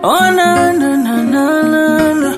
Oh na na na na na na.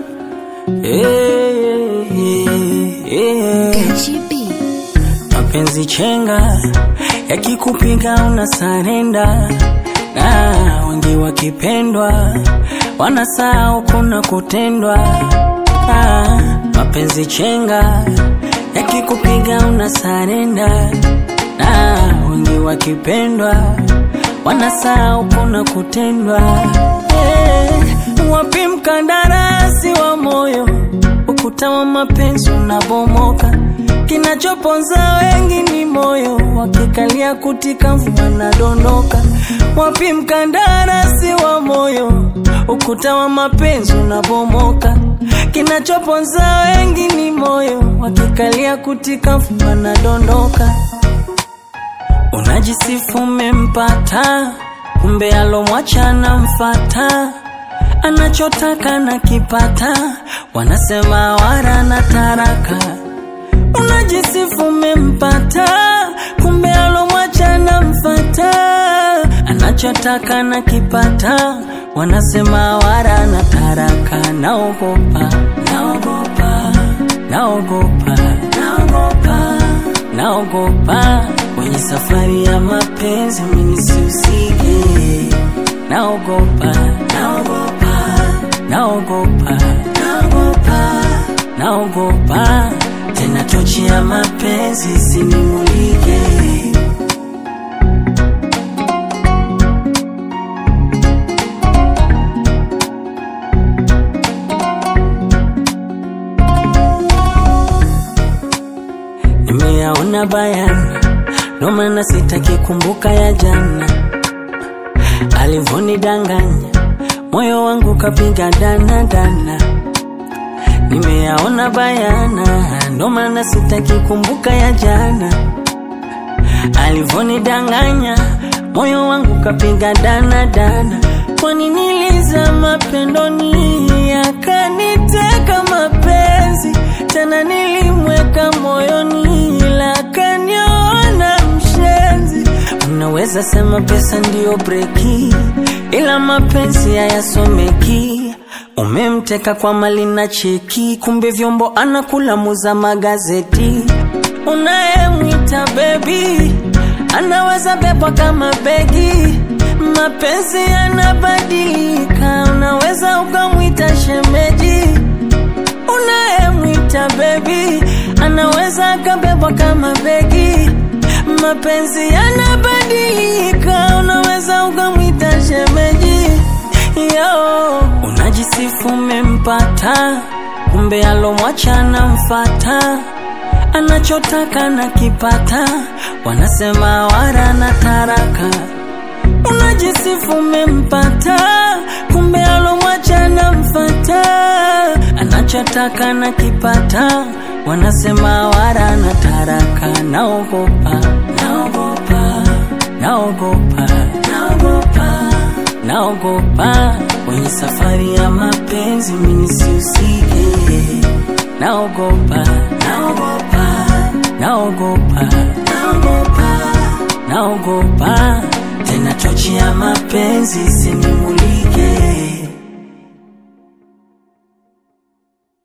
Eh, eh, eh. Gachi B. Mapenzi chenga yakikupiga una sarenda, na wengi wakipendwa wanasahau kuna kutendwa. Ah, mapenzi chenga yakikupiga una sarenda, na wengi wakipendwa wanasahau kuna kutendwa. Eh, wapi mkandarasi wa moyo ukuta wa mapenzi unabomoka, kinachoponza wengi ni moyo, wakikalia kutika mvua nadondoka. Wapi mkandarasi wa moyo, ukuta wa mapenzi unabomoka, kinachoponza wengi ni moyo, wakikalia kutika mvua nadondoka. Unajisifu umempata, kumbe alomwacha anamfata, anachotaka na kipata, wanasema wara na taraka. Unajisifu umempata, kumbe alomwacha anamfata, anachotaka na kipata, wanasema wara na taraka. Naogopa, naogopa, naogopa, naogopa, naogopa kwenye safari ya mapenzi mimi sihusike. Naogopa, naogopa, naogopa, naogopa, naogopa tena tochi ya mapenzi isinimulike. Nimeyaona bayana, ndo maana sitaki kumbuka ya jana alivonidanganya, moyo wangu kapiga dana dana. Nimeyaona bayana, ndo maana sitaki kumbuka ya jana alivonidanganya, moyo wangu kapiga dana dana. Kwani nilizama pendoni, akaniteka mapenzi tena, nilimweka moyoni, ila akaniona mshenzi. Unaweza sema pesa ndiyo breki, ila mapenzi hayasomeki. Umemteka kwa mali na cheki, kumbe vyombo anakula muza magazeti. Unayemwita bebi anaweza bebwa kama begi. Mapenzi yanabadilika, unaweza ukamwita shemeji. Unayemwita bebi anaweza akabebwa kama begi. Mapenzi yanabadilika, unaweza ukamwita shemeji. Yo, unajisifu umempata, kumbe alomwacha anamfata, anachotaka na kipata, wanasema wara na taraka. Unajisifu umempata, kumbe alomwacha anamfata, anachotaka na kipata, wanasema wara na taraka. Naogopa, naogopa, naogopa, naogopa naogopa kwenye safari ya mapenzi mimi sihusike. Naogopa, naogopa, naogopa, naogopa, naogopa tena tochi ya mapenzi isinimulike.